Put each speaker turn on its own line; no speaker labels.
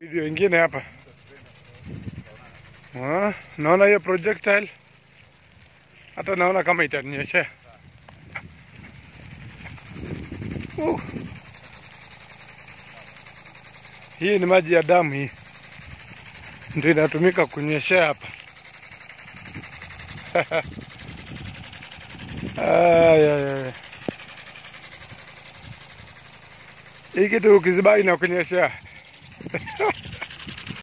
Video ingine hapa. Ah, naona hiyo projectile. Hata naona kama itaninyeshea. Uh. Hii ni maji ya damu hii. Ndio inatumika kunyeshea hapa. Ay, ay, ay. Hii kitu ukizibai na kunyeshea.